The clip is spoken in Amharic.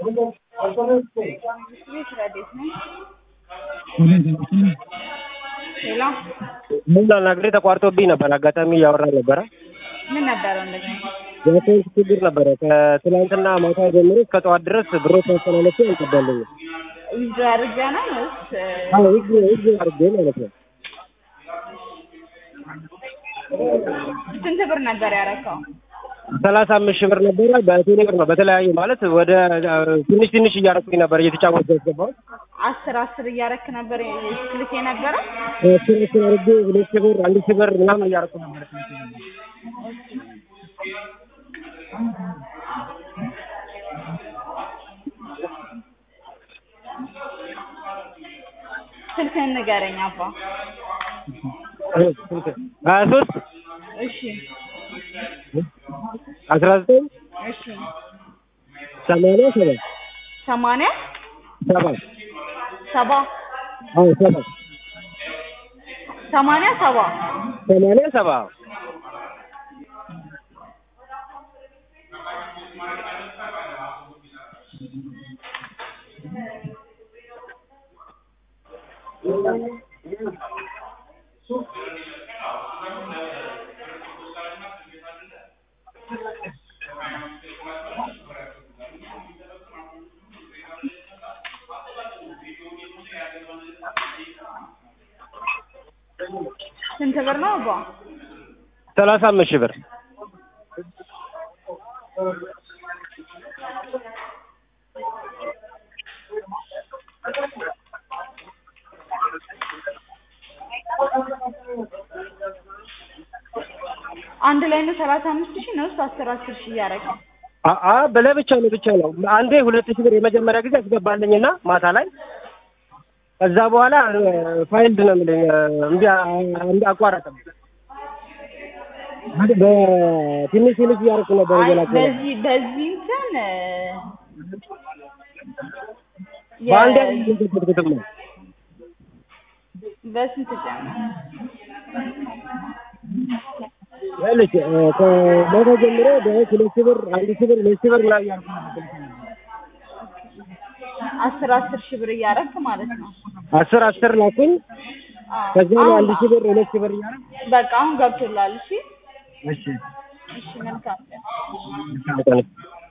ቤት ረዴት ነኝ። ሌላ ምን ላናግርህ ተቋርጦብኝ ነበር። አጋጣሚ እያወራ ነበረ። ምን ነበረው እንደዚህ? የአካውንት ችግር ነበረ። ከትናንትና ማታ ጀምሮ እስከ ጠዋት ድረስ ብሮች ማስተላለፍ አልገባልኝም። ዊዝድሮ አድርጋ ነው ወይስ አዎ ህግ ህግ አድርጌ ማለት ነው። ስንት ብር ነበር ያረከው? ሰላሳ አምስት ሺህ ብር ነበረ በቴሌ ብር ነው በተለያየ ማለት ወደ ትንሽ ትንሽ እያደረኩኝ ነበር እየተጫወቱ ያስገባሁት አስር አስር እያረክ ነበር ስልክ የነበረ አስር አስር አድርጌ ሁለት ሺህ ብር አንድ ሺህ ብር ምናምን እያደረኩ ነበር። ስልክህን ንገረኝ አባ። ሀያ ሶስት እሺ አስራ ዘጠኝ እሺ ሰማንያ ሰባት ሰማንያ ሰባት ሰባ አዎ ሰባት ሰማንያ ሰባ ሰማንያ ሰባ ስንት ብር ነው አባ? ሰላሳ አምስት ሺህ ብር አንድ ላይ ነው ሰላሳ አምስት ሺህ ነው አስር አስር ሺህ እያረክ አአ ለብቻ ነው ብቻ ነው። አንዴ ሁለት ሺህ ብር የመጀመሪያ ጊዜ አስገባልኝና ማታ ላይ ከዛ በኋላ ፋይልድ ነው የሚለኝ እምቢ እምቢ አቋረጠም። በትንሽ ትንሽ እያደረኩ ነበር አይ እየላኩ ነበር። በዚህ በዚህ እንትን የ- በአንድ ያልተከተከተም ነው በስንት ጨመረ? ያለች ከማታ ጀምሮ ቢያንስ ሁለት ሺህ ብር አንድ ሺህ ብር ሁለት ሺህ ብር ምናምን እያደረኩ ነበር። አስር አስር ሺህ ብር እያረክ ማለት ነው። አስር አስር ላኩኝ። አዎ። ከዛ አሁን- አንድ ሺህ ብር ሁለት ሺህ ብር እያደረኩ በቃ አሁን ገብቶላል። እሺ እሺ እሺ መልካም ቀን። በቃ ነው።